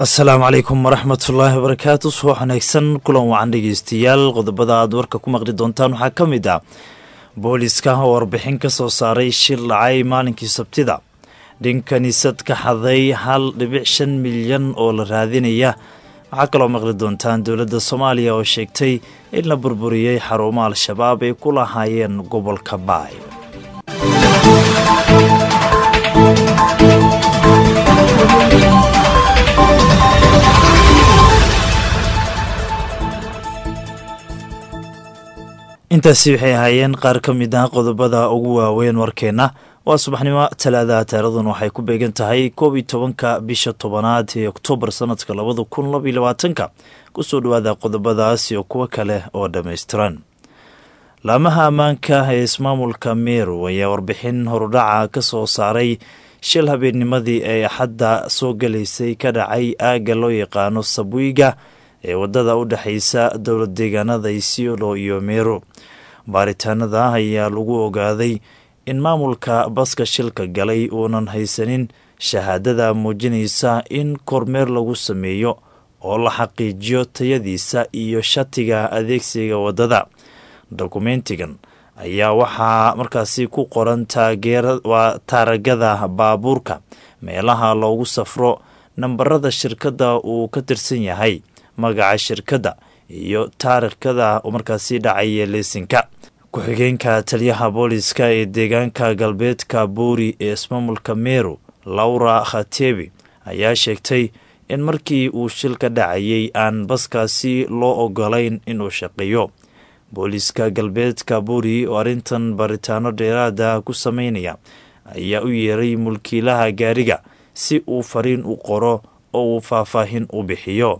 asalaamu calaykum waraxmatullaahi wabarakaatu subax wanaagsan kulan wacan dhegeystayaal qodobada aad warka ku maqli doontaan waxaa ka mid ah booliska oo warbixin ka soo saaray shir dhacay maalinkii sabtida dhin kiniisad ka xaday hal dhibic shan milyan oo la raadinaya waxaa kaloo maqli doontaan dowladda soomaaliya oo sheegtay in la burburiyey xarumo al-shabaab ay ku lahaayeen gobolka baay intaasi waxay ahaayeen qaar ka mid ah qodobada ugu waaweyn warkeenna waa subaxnimo talaadaha taarikhdan waxay ku beegan tahay koob iyo tobanka bisha tobanaad ee oktoobar sanadka labada kun laba iyo labaatanka kusoo dhawaada qodobadaas iyo kuwo kale oo dhammaystiran laamaha ammaanka ee ismaamulka meru ayaa warbixin horudhaca ka soo saaray shil habeennimadii ee axadda soo galaysay ka dhacay aagga loo yaqaano sabwiga ee waddada u dhexaysa dowlad deegaanada isiolo iyo meero baaritaanada ayaa lagu ogaaday in maamulka baska shilka galay uunan haysanin shahaadada muujinaysa in kormeer lagu sameeyo oo la xaqiijiyo tayadiisa iyo shatiga adeegsiga waddada dokumentigan ayaa waxaa markaasi ku qoran waa taaragada baabuurka meelaha loogu safro nambarada shirkadda uu ka tirsan yahay magaca shirkadda iyo taarikhkada markaasi dhacaya leesinka ku-xigeenka taliyaha booliska ee deegaanka galbeedka buuri ee ismaamulka meru laura khatebi ayaa sheegtay in markii uu shilka dhacayay aan baskaasi loo ogolayn inuu shaqeeyo booliska galbeedka buuri oo arrintan baritaano dheeraada ku sameynaya ayaa u yeeray mulkiilaha gaariga si uu fariin u qoro oo uu faahfaahin u bixiyo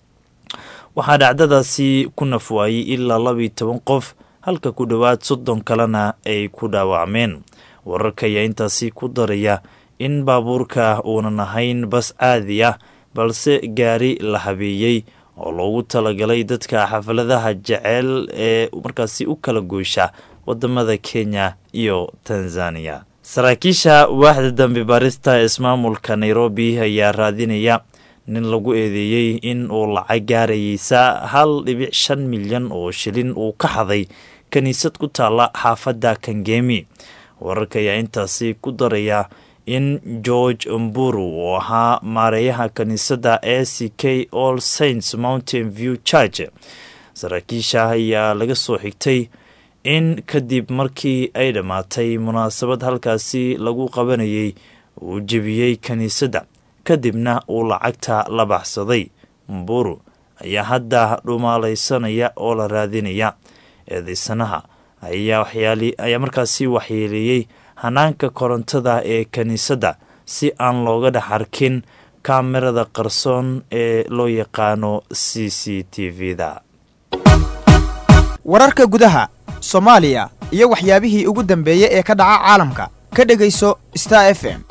waxaa dhacdadaasi ku nafwaayey ilaa labiyo toban qof halka ku dhowaad soddon kalena ay ku dhaawacmeen wararka ayaa intaasi ku daraya in baabuurka uunan ahayn bas caadi ah balse gaari la habeeyey oo loogu talagalay dadka xafladaha jeceyl ee markaasi u kala goysha wadamada kenya iyo tanzaniya saraakiisha waaxda dambe baarista ismaamulka nairobi ayaa raadinaya nin lagu eedeeyey in uu lacag gaarayeysa hal dhibic shan milyan oo shilin uu ka xaday kiniisad ku taalla xaafadda kangemi wararka ayaa intaasi ku daraya in george mburu oo ahaa maareeyaha kiniisadda a c k all saints mountain view church saraakiisha ayaa laga soo xigtay in kadib markii ay dhammaatay munaasabad halkaasi lagu qabanayay uu jebiyey kiniisadda kadibna uu lacagta la baxsaday mburu ayaa hadda dhumaalaysanaya oo la raadinaya eedaysanaha ayaa markaasi waxyeeleeyey hanaanka korontada ee kiniisadda si aan looga dhex arkin kaamirada qarsoon ee loo yaqaano c c t v-da wararka gudaha soomaaliya iyo waxyaabihii ugu dambeeyey ee ka dhaca caalamka ka dhegayso star f m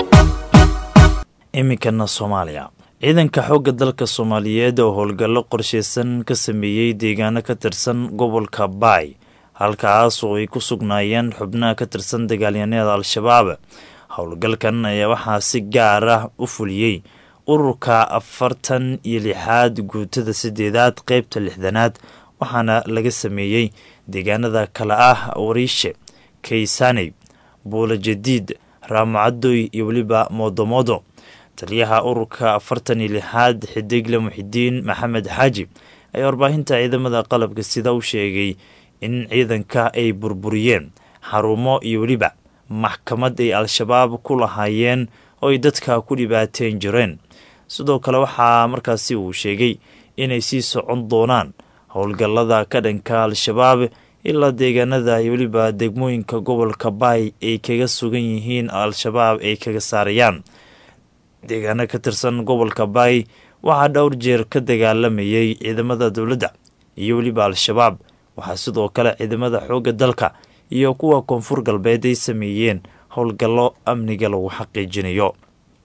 iminkana soomaaliya ciidanka xoogga dalka soomaaliyeed oo howlgallo qorsheysan ka sameeyey deegaano ka tirsan gobolka baay halkaas oo ay ku sugnaayeen xubnaha ka tirsan dagaalyaneeda al-shabaab howlgalkan ayaa waxaa si gaar ah u fuliyey ururka afartan iyo lixaad guutada sideedaad qeybta lixdanaad waxaana laga sameeyey deegaanada kale ah wariishe kaysaney buula jadiid raamacadoy iyo weliba moodomodo taliyaha ururka afartan iyo lixaad xidigle muxidiin maxamed xaaji ayaa warbaahinta ciidamada qalabka sida u sheegay in ciidanka ay burburiyeen xarumo iyo weliba maxkamad ay al-shabaab ku lahaayeen oo ay dadka ku dhibaateen jireen sidoo kale waxaa markaasi uu sheegay inay sii socon doonaan howlgallada ka dhanka al-shabaab ilaa deegaanada iyo weliba degmooyinka gobolka baay ay kaga sugan yihiin al-shabaab ay kaga saarayaan deegaano ka tirsan gobolka baay waxaa dhowr jeer ka dagaalamayay ciidamada dowladda iyo weliba al-shabaab waxaa sidoo kale ciidamada xoogga dalka iyo kuwa koonfur galbeed ay sameeyeen howlgallo amniga lagu xaqiijinayo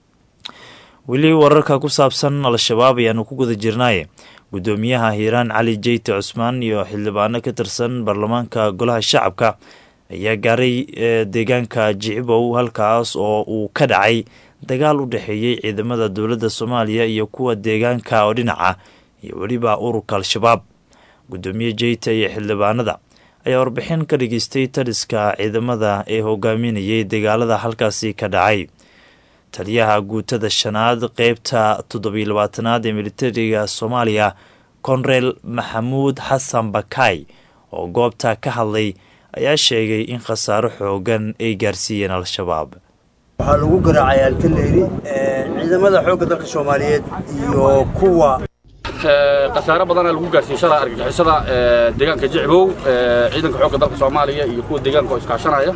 weli wararka ku saabsan al-shabaab ayaanu ku guda jirnaaye guddoomiyaha hiiraan cali jeyte cusmaan iyo xildhibaano ka tirsan baarlamaanka golaha shacabka ayaa gaaray deegaanka jicibow halkaas oo uu ka dhacay dagaal u dhexeeyey ciidamada dowladda soomaaliya iyo kuwa deegaanka oo dhinaca iyo weliba ururka al-shabaab guddoomiye jeyta iyo xildhibaanada ayaa warbixin ka dhageystay taliska ciidamada ee hogaaminayay dagaalada halkaasi ka dhacay taliyaha guutada shanaad qeybta toddobiyo labaatanaad ee militariga soomaaliya konreel maxamuud xasan bakay oo goobta ka hadlay ayaa sheegay in khasaaro xoogan ay gaarsiiyeen al-shabaab waxaa lagu garaacay altaleyri ciidamada xoogga dalka soomaaliyeed iyo kuwa khasaaro badanaa lagu gaarsiiyey shalay argagixisada deegaanka jicbow ciidanka xoogga dalka soomaaliya iyo kuwa deegaanka oo iskaashanaya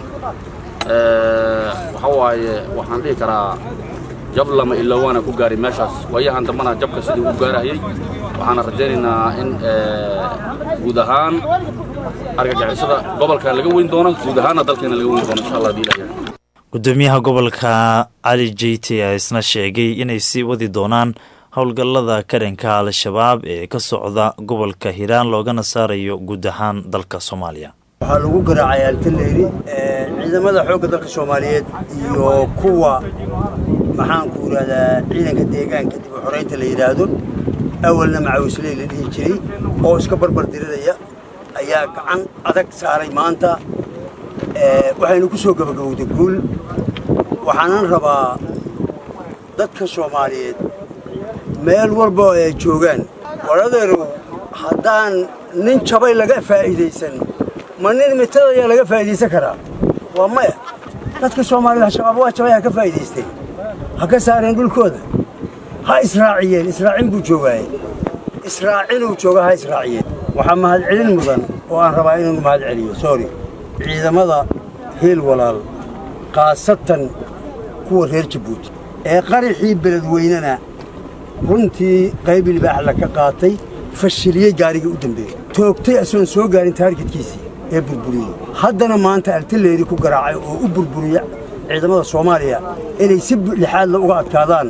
waxa waaye waxaan dhihi karaa jab lama iloowaana ku gaaray meeshaas waayahan dambana jabka sidii u gaarahayey waxaana rajaynaynaa in guud ahaan argagixisada gobolkan laga weyn doono guud ahaanna dalkeena laga weyn doono insha allah hadii ilaah gudoomiyaha gobolka cali jeyte ayaa isna sheegay inay sii wadi doonaan howlgallada karanka al-shabaab ee ka socda gobolka hiiraan loogana saarayo guud ahaan dalka soomaaliya waxaa lagu garaacay altaleyri ciidamada xoogga dalka soomaaliyeed iyo kuwa maxaanku yidhahdaa ciidanka deegaanka dib u xoraynta la yidhaahdo awalna macawisley la dhihi jiray oo iska barbar diriraya ayaa gacan adag saaray maanta waxaynu ku soo gabagabowday guul waxaanan rabaa dadka soomaaliyeed meel walba oo ay joogaan waradeerow haddaan nin jabay laga faa'iidaysan ma nin mitada ayaa laga faa'iidaysan karaa waa maya dadka soomaaliyed al-shabaab waa jabay ha ka faa'iidaysteen ha ka saareen dhulkooda ha israaciyeen israacin buu joogaaye israacinuu jooga ha israaciyeen waxaa mahadcelin mudan oo aan rabaa inuu mahad celiyo sorry ciidamada heel walaal khaasatan kuwa reer jabuuti ee qaraxii beledweynena runtii qayb libaaxla ka qaatay fashiliyey gaarigii u dambeeyey toogtay asoon soo gaarin taargetkiisii ee burburiyey haddana maanta altaleeri ku garaacay oo u burburiya ciidamada soomaaliya inay si lixaadla uga adkaadaan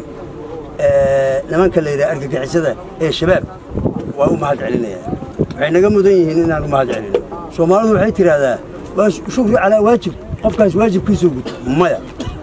nimanka la yidhaha argagixisada ee shabaab waa u mahad celinayaa waxay naga mudan yihiin inaan u mahad celino soomaalidu waxay tidhaahdaa waa shukri calaa waajib qofkaas waajibkiisoo guto maya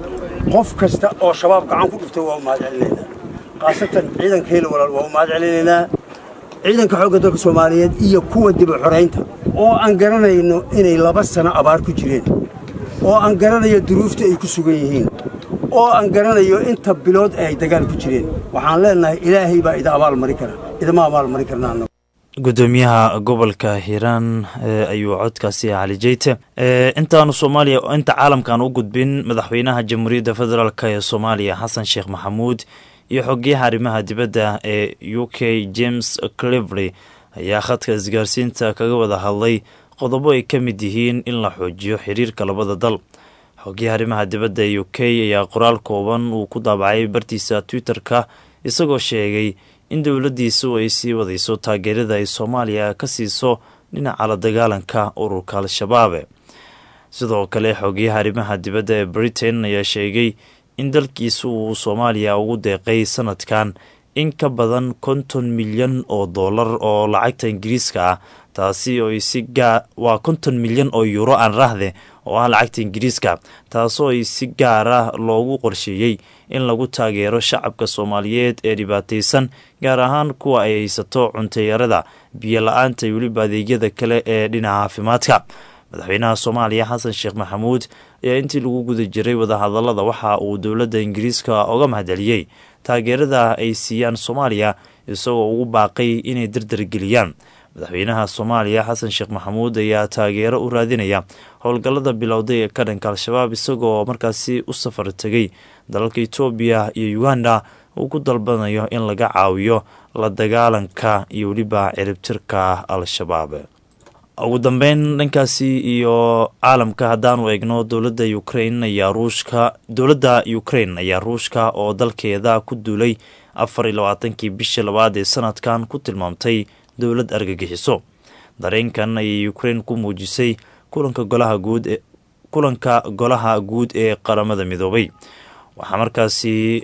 qof kasta oo shabaab gacan ku dhuftay waa u mahad celinaynaa khaasatan ciidanka heli walaal waa u mahad celinaynaa ciidanka xoogga dalka soomaaliyeed iyo kuwa dib u xoraynta oo aan garanayno inay laba sano abaar ku jireen oo aan garanayo duruufta ay ku sugan yihiin oo aan garanayo inta bilood ay dagaal ku jireen waxaan leenahay ilaahay baa ida abaal mari kara idama abaal mari karna annagu gudoomiyaha gobolka hiiraan ayuu codkaasi cali jeyte intaanu soomaaliya inta caalamkaan u gudbin madaxweynaha jamhuuriyadda federaalk ee soomaaliya xasan sheekh maxamuud iyo xogeyaha arrimaha dibadda ee u k james clivery ayaa khadka isgaarsiinta kaga wada hadlay qodobo ay ka mid yihiin in la xoojiyo xiriirka labada dal xogeyaha arrimaha dibadda ee u k ayaa qoraal kooban uu ku daabacay bartiisa twitter-ka isagoo sheegay in dowladdiisu ay sii wadayso taageerada ay soomaaliya ka siiso dhinaca la dagaalanka ururka al-shabaab sidoo kale xogeyaha arrimaha dibadda ee britain ayaa sheegay in dalkiisu uu soomaaliya ugu deeqay sanadkan in ka badan konton milyan oo dollar oo lacagta ingiriiska ah taasi oo si waa konton milyan oo yuuro aan rahde oo ah lacagta ingiriiska taasoo ay si gaar ah loogu qorsheeyey in lagu taageero shacabka soomaaliyeed ee dhibaataysan gaar ahaan kuwa ay haysato cuntayarada biyo la-aanta iyo weliba adeegyada kale ee dhinaca caafimaadka madaxweynaha soomaaliya xasan sheekh maxamuud ayaa intii lagu guda jiray wadahadalada waxa uu dowladda ingiriiska oga mahadceliyey taageerada ay siiyaan soomaaliya isagoo ugu baaqay inay dardargeliyaan madaxweynaha soomaaliya xasan sheekh maxamuud ayaa taageero u raadinaya howlgallada bilowday ee ka dhanka al-shabaab isagoo markaasi u safar tegay dalalka etoobiya iyo uganda uu ku dalbanayo in laga caawiyo la dagaalanka iyo weliba ciribtirka al-shabaab ugu dambeyn dhankaasi iyo caalamka haddaanu eegno dowladda ukrain ayaa ruushka dowladda ukrain ayaa ruushka oo dalkeeda ku duulay afar iyo labaatankii bishii labaad ee sanadkan ku tilmaamtay dowlad argagixiso dareenkan ayay ukrain ku muujisay kulanka golaha guud ee kulanka golaha guud ee qaramada midoobay waxaa markaasi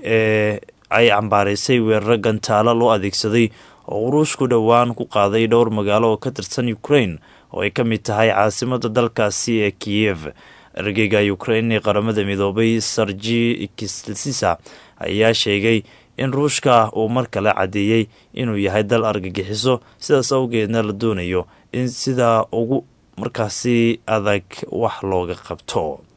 ay cambaaraysay weeraro gantaalo loo adeegsaday oo ruushku dhowaan ku qaaday dhowr magaalo oo ka tirsan ukrain oo ay ka mid tahay caasimada dalkaasi ee kiyev ergeyga ukraine ee qaramada midoobay sarji kisisa ayaa sheegay in ruushka uu mar kale caddeeyey inuu yahay dal argagixiso sidaas awgeedna la doonayo in sidaa ugu markaasi adag wax looga qabto